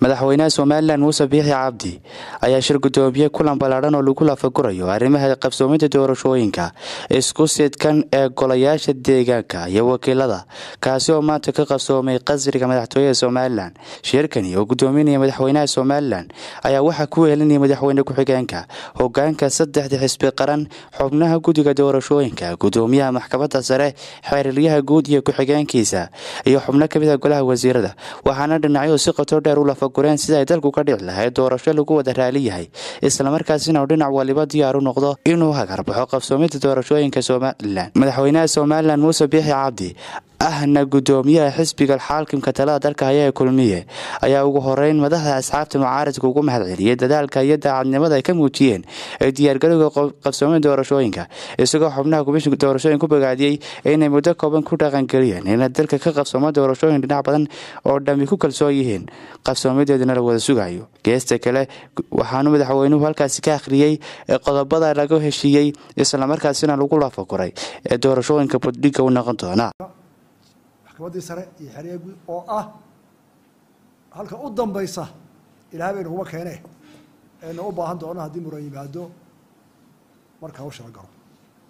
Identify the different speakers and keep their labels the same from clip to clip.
Speaker 1: madaxweynaha somalilan muuse biixi cabdi ayaa shir gudoomiye kulan ballaadhan oo lagu lafagurayo arrimaha qabsoominta doorashooyinka isku sidkan ee golayaasha deegaanka iyo wakiilada kaasi oo maanta ka qabsoomay qasriga madaxtooyada somalilan shirkani oo gudoominaya madaxweynaha somalilan ayaa waxaa ku wehelinaya madaxweyne ku-xigeenka hogaanka saddexda xisbi qaran xubnaha guddiga doorashooyinka gudoomiyaha maxkamadda sare xeeraryaha guud iyo ku-xigeenkiisa iyo xubno kamid a golaha wasiirada waxaana dhinacyadu si qoto dheer u lafagureen sida ay dalku ka dhici lahayd doorasho lagu wada raali yahay islamarkaasina uu dhinac waliba diyaar u noqdo inuu hagarbaxo qabsoominta doorashooyinka somalilan madaxweynaha somalilan muuse biixi cabdi ahna gudoomiyaha xisbiga xaakimka talada dalka haya ee kulmiye ayaa ugu horeyn madaxda asxaabta mucaaradka ugu mahad celiyey dadaalka iyo daacadnimada ay ka muujiyeen ee diyaargarowga qabsoomin doorashooyinka isagoo xubnaha komishinka doorashooyin ku bogaadiyey inay muddo kooban ku dhaqangeliyeen inay dalka ka qabsoomo doorashooyin dhinac badan oo dhammi ku kalsoon yihiin qabsoomadeedana la wada sugayo geesta kale waxaanu madaxweynuhu halkaasi ka akhriyey qodobada laga heshiiyey islamarkaasina lagu lafaguray ee doorashooyinka buddhiga u noqon doona
Speaker 2: maxkamaddii sare iyo xeryaha guud oo ah halka u dambaysa ilahay bay naguma keene ayna u baahan doono haddii muran yimaado marka hawsha la galo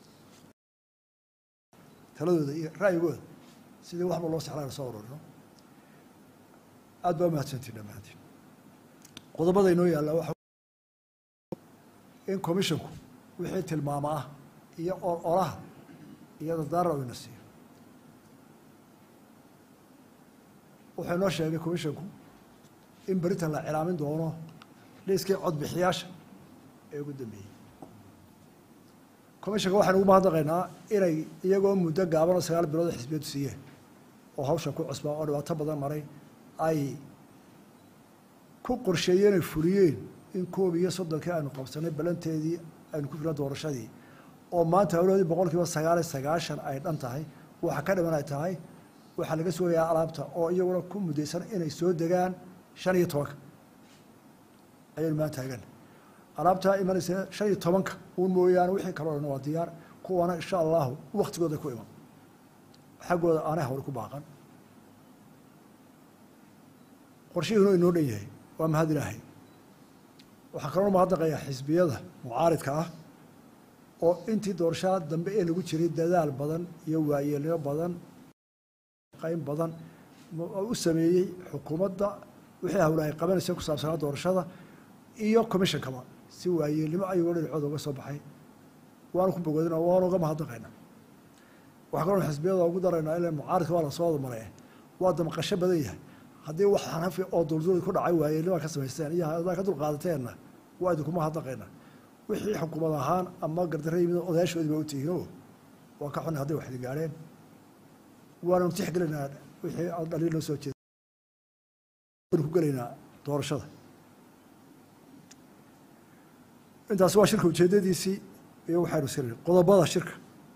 Speaker 2: taladooda iyo ra'yigooda sidii waxba loo sexlaa soo ururino aada baa mahadsantiin dhammaantiin qodobada inoo yaalla waxa in commissionku wixii tilmaamo ah iyo olaha iyo dardaara ina siiyo wuxuu inoo sheegay commissionku in beritan la cilaamin doono liiskii codbixiyaasha ee ugu dambeeyey commissionka waxaynu ugu mahadnaqaynaa inay iyagoo muddo gaaban oo sagaal bilood oo xisbiyadu siiyeen oo hawshan ku cusbaa oo dhibaato badan maray ay ku qorsheeyeen ay fuliyeen in koob iyo soddonkii aynu qabsanay balanteedii aynu ku filan doorashadii oo maanta hawlahoodii boqol kiiba sagaal iyo sagaashan ay dhan tahay waxa ka dhiman ay tahay waxaa laga sugayaa alaabta oo iyaguna ku muddaysan inay soo degaan shan iyo tobanka ayaynu maan taagan alaabtaa imanaysa shan iyo tobanka uun mooyaane wixii kaloo dhan waa diyaar kuwana insha allahu waktigooda ku iman xaggooda aanay hawli ku baaqan qorshihiinu inoo dhan yahay waa mahad ilaahay waxaa kaloo mahadnaqayaa xisbiyada mucaaridka ah oo intii doorashada dambe ee lagu jiray dadaal badan iyo waayeelnimo badan qayn badan u sameeyey xukuumadda wixii hawla ay qabanaysa ku saabsanaa doorashada iyo commishonkaba si waayeelnimo ayagoo dhinacooda uga soo baxay waanu ku bogoodina waanu uga mahadnaqayna waxaa kaloo xisbiyada ugu daraynaa ila mucaaridka waa lasoo wada maray waa damaqasho badan yahay haddii wax xanafi oo dulduuli ku dhacay waayeelnima ka samaysteen iyo hadaa ka dulqaadateenna waa idinku mahadnaqayna wixii xukuumad ahaan ama gardarra yimid odayaashoodii ba u tihiinoo waa ka xunay hadday wax idin gaadheen waananu tixgelinaa wixii aad dhaliil noo soo jeeda waanu ku gelaynaa doorashada intaas waa shirka ujeedadiisii iyo waxaynu sirnay qodobada shirka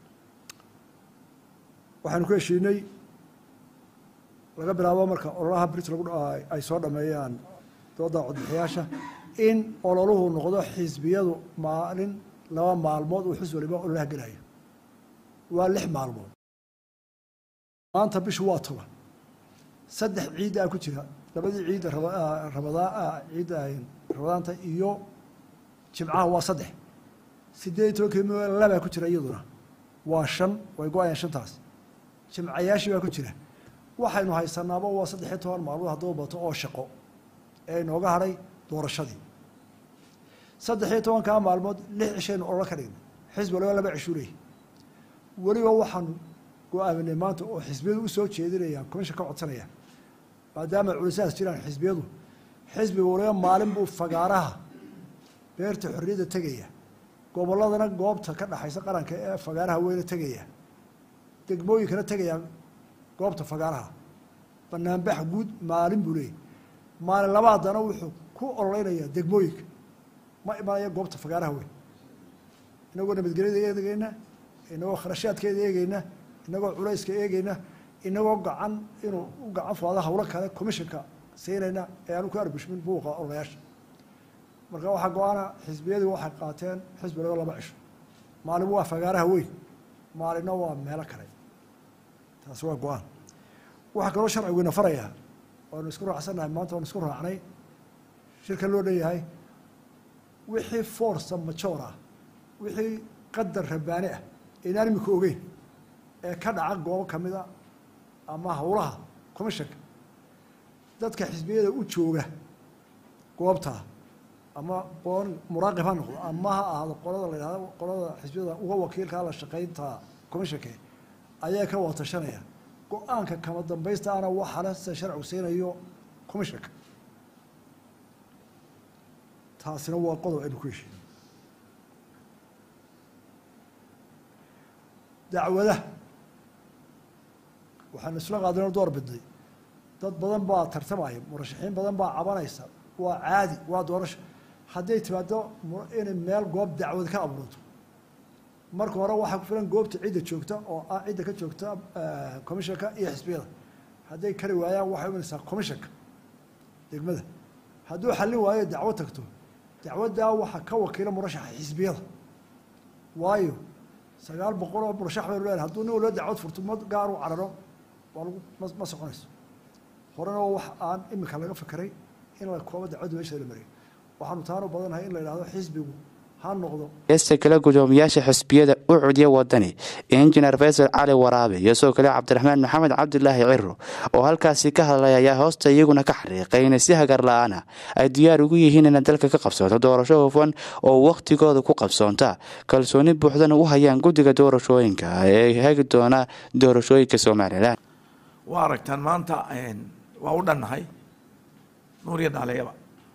Speaker 2: waxaynu ku heshiinay laga bilaabo marka ololaha brit lagu ay soo dhameeyaan dooda codbixiyaasha in ololuhu noqdo xisbiyadu maalin laba maalmood uu xus waliba ololaha gelayo waa lix maalmood maanta bishu waa toban saddex ciiddaa ku jira labadii ciidda rabadaa ciidda rabadaanta iyo jimcaha waa saddex sideed iyo tobankii m labaa ku jira iyaduna waa shan way go-ayaan shantaas jimcayaashii baa ku jira waxaynu haysanaaba waa saddex iyo toban maalmood hadduu bato oo shaqo ee inooga hadhay doorashadii saddex iyo tobankaa maalmood lix cishaynu ololo ka dhignay xisbi waliba laba cishuu leeyahy weliba waxaanu go-aaminay maanta oo xisbiyadu usoo jeedinayaan commission ka codsanaya maadaama culisaas jiraan xisbiyadu xisbiga waliba maalin buu fagaaraha beerta xorriyadda tegaya gobolladana goobta ka dhaxaysa qaranka ee fagaaraha weyne tegaya degmooyinkana tegayaan goobta fagaaraha banaanbax guud maalin buu leeyahy maalin labaadana wuxuu ku ololeynayaa degmooyinka ma imanaya goobta fagaaraha weyn inagoo nabadgelyada eegeyna inagoo kharashaadkeeda eegeyna inagoo culayska eegeyna inagoo gacan inuu u gacan fuado hawlo kale commissionka siinayna ee aanu ku arbushmin buuqa ololayaasha marka waxaa go-aana xisbiyadii waxay qaateen xisbi laba laba cisho maalin waa fagaaraha weyn maalinna waa meelo kale taasi waa go-aan waxaa kaloo sharciguyna farayaa waanu isku raacsannahay maanta waanu isku raacnay shirka loo dhanyahay wixii forca majoor ah wixii qadar rabaani ah inaan imika ogeyn ee ka dhaca goobo kamida ama howlaha commissionka dadka xisbiyada u jooga goobtaa ama boon muraaqib ha noqdo ama ha ahaado qolada la yidhahdo qolada xisbiyada uga wakiilkaa la shaqaynta commissionka ayaa ka watashanaya go-aanka kama dambaysta ana waxale sida sharcigu siinayo commissionka taasina waa qodob aynu ku heshiin dacwadaha waxaanu isla qaadino door bidnay dad badan baa tartamaya murashaxiin badan baa cabanaysa waa caadi waa doorasho hadday timaado inay meel goob dacwad ka abuurto marka hore waxaa ku filan goobta cidda joogta oo ah cidda ka joogta commissionka iyo xisbiyada hadday kari waayaan waxay imanaysaa commissionka degmada hadduu xallin waayo dacwo tagto dacwaddaa waxaa ka wakiila murashaxa xisbiyada waayo sagaal boqol oo murashax baynu leedahay hadduu nin walba dacwad furto ma gaar u cararo waa lagu ma ma soconayso horena wax aan imika laga fekeray in la koobo dacwadda meesha la mariyo waxaanu taanu badannahay in la yidhahdo xisbigu ha noqdo
Speaker 1: heesta kale gudoomiyaasha xisbiyada u cudiya wadani injineer faysal cali waraabe iyo sidoo kale cabdiraxmaan maxamed cabdilaahi ciro oo halkaasi ka hadlay ayaa hoosta iyaguna ka xariiqay inay si hagar la-aana ay diyaar ugu yihiin inay dalka ka qabsoonto doorasho hufan oo wakhtigooda ku qabsoonta kalsooni buuxdana u hayaan guddiga doorashooyinka ee hagi doona doorashooyinka somalilan
Speaker 3: waa aragtaan maanta waa u dhannahay nuuriya dhaaleyaba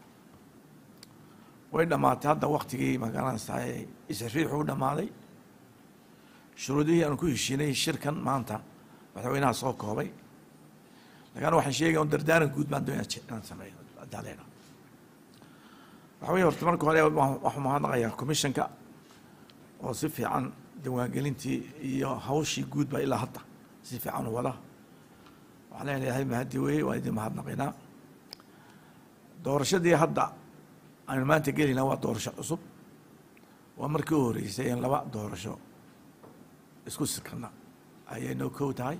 Speaker 3: way dhammaatay hadda waktigii magaranaysaa isriixu u dhammaaday shuruudihii aanu ku heshiinay shirkan maanta madaxweynaha soo koobay lakin waxaan sheegaya un dardaaran guud baan doonaya inaan sameeyo daaleena waxa weye horta marka hore waxuu mahadnaqayaa commissionka oo si fiican diiwaangelintii iyo hawshii guud baa ilaa hadda si fiican u wada waxaan leenahay mahadi weye waa idin mahadnaqaynaa doorashadii hadda aynu maanta gelinaa waa doorasho cusub waa markii u horeysay in laba doorasho isku sikana ayay noo kow tahay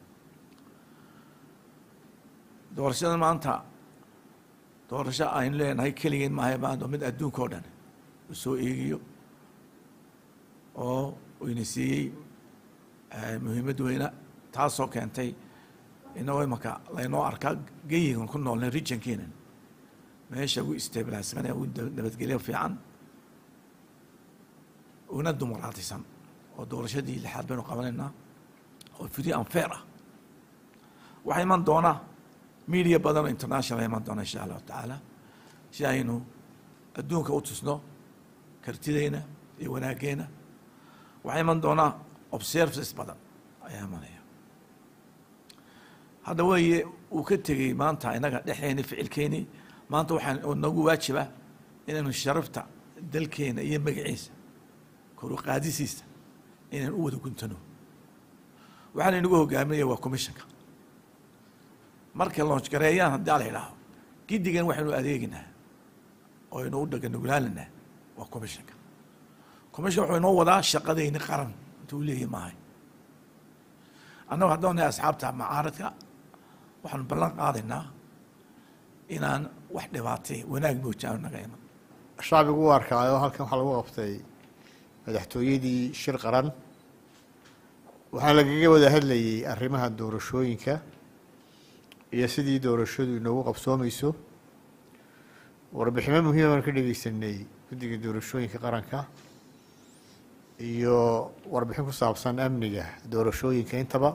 Speaker 3: doorashada maanta doorasho aynu leenahay keligeen maaha maanta mid adduunka oo dhan u soo eegiyo oo ina siiyey muhiimad weyna taasoo keentay inagoo imaka laynoo arkaa geyigan ku noolnay regionkeenan meesha ugu stabilisane ugu nabadgelyo fiican una dumaraatisan oo doorashadii lixaad baynu qabanaynaa oo free and fair ah waxaa iman doona media badan oo international iman doona insha allahu tacaala si aynu adduunka u tusno kartideyna iyo wanaageena waxaa iman doonaa observances badan ayaa imanaya hadda weeye uu ka tegey maanta inaga dhexeeni ficilkeeni maanta waxaa nagu waajiba inaynu sharafta dalkeena iyo magaciisa koru qaadisiisa inaynu u wada guntano waxaana inagu hogaaminaya waa commissionka markay loonch gareeyaan haddii ala idhaaho giddigan waxaynu adeeginaa oo aynu u dhaganugulaalinaa waa commissionka commission wuxuu inoo wadaa shaqadayni qaran intuu leeyahy maahay annagu haddaan nahay asxaabta macaaradka waxaanu ballan qaadaynaa inaan wax dhibaatay wanaag moojaano naga iman
Speaker 4: shacbigu u arkaayo halkan waxaa lagu qabtay madaxtooyadii shir qaran waxaa lagaga wada hadlayey arrimaha doorashooyinka iyo sidii doorashadu inoogu qabsoomeyso warbiximo muhiima baan ka dhegeysanay guddiga doorashooyinka qaranka iyo warbixin ku saabsan amniga doorashooyinka intaba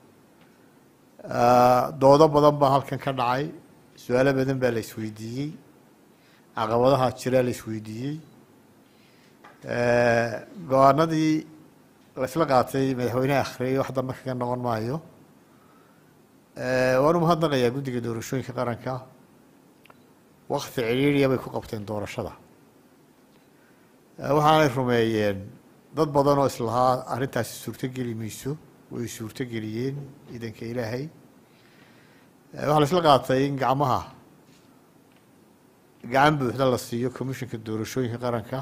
Speaker 4: doodo badan baa halkan ka dhacay su-aalo badan baa la isweydiiyey caqabadaha jiraa la isweydiiyey go-aanadii laisla qaatay madaxweyneha akhriyay wax dambe kaga noqon maayo waan u mahadnaqayaa guddiga doorashooyinka qaranka wakti cidhiiriya bay ku qabteen doorashada waxaanay rumeeyeen dad badan oo islahaa arrintaasi suurtogeli mayso way suurtogeliyeen ciidanka ilaahay waxaa la isla qaatay in gacmaha gacan buuxda la siiyo commissionka doorashooyinka qaranka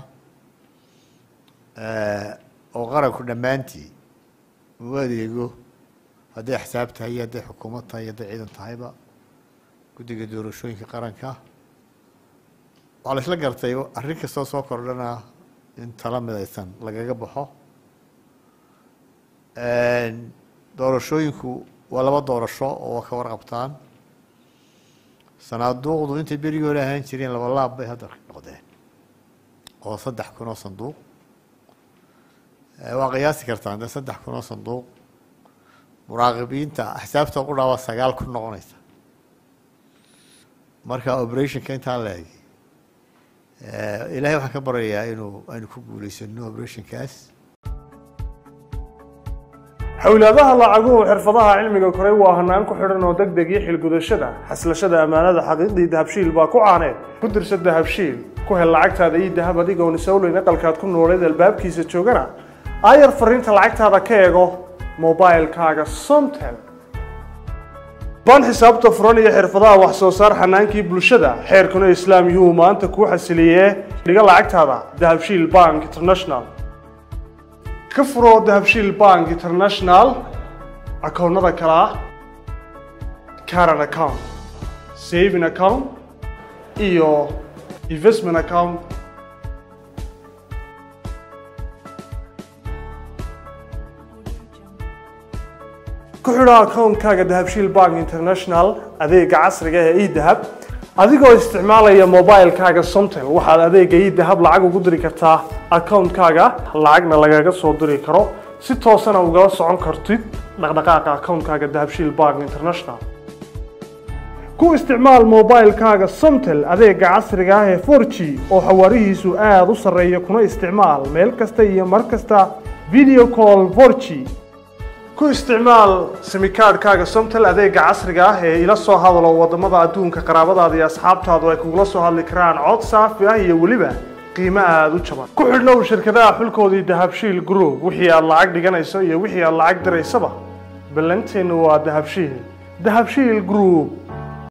Speaker 4: oo qaranku dhammaantii uu adeego hadday axsaab tahay iyo hadday xukuumad tahay iyo hadday ciidan tahayba guddiga doorashooyinka qaranka waxaa la isla gartay arrin kastoo soo kordhana in tala midaysan lagaga baxo doorashooyinku waa laba doorasho oo ka warqabtaan sanaaduuqdu intay berigii hore ahaan jireen laba laab bay hadda noqdeen oo saddex kun oo sanduuq waa qiyaasi kartaan dee saddex kun oo sanduuq muraaqibiinta axsaabta qudhaa waa sagaal kun noqonaysa marka operationka intaa la egi ilaahay waxaan ka baryayaa inuu aynu ku guuleysano operationkaas
Speaker 5: xowlaadaha lacaguhu xirfadaha cilmiga koray waa hanaan ku xidhan oo deg deg iyo xilgudashada xaslashada ammaanada xaqiiqdii dahabshiil baa ku caaneed ku dirsa dahabshiil ku hel lacagtaada iyo dahab adigoon isowleyn aqalkaad ku nooleed albaabkiisa joogana aayar fariinta lacagtaada ka eego mobilekaaga somtel baan xisaabta furan iyo xirfadaha wax soo saar xanaankii bulshada xeerkuna islaam yuhuu maanta kuu xasiliyee dhiga lacagtaada dahabshiil bank international ka furo dahabshiil bank international akoonnada kale ah caran account saving account iyo investment account ku xidho akoonkaaga dahabshiil bank international adeega casriga ee edahab adigoo isticmaalaya mobilekaaga somtel waxaad adeega edahab lacag ugu diri kartaa akoonkaaga lacagna lagaga soo diri karo si toosana ugala socon kartid dhaqdhaqaaqa akoonkaaga dahabshiil bank international ku isticmaal mobilekaaga somtel adeega casriga ah ee 4g oo xawaarihiisu aada u sarreeya kuna isticmaal meel kasta iyo mar kasta video call 4g ku isticmaal simikaadhkaaga somtel adeega casriga ah ee ila soo hadalo wadamada adduunka qaraabadaada iyo asxaabtaadu ay kugula soo hadli karaan cod saafi ah iyo weliba qiimo aada u jaban ku xidhnow shirkadaha xulkoodii dahabshiil group wixii aad lacag dhiganayso iyo wixii aad lacag diraysaba ballanteennu waa dahabshiil dahabshiil group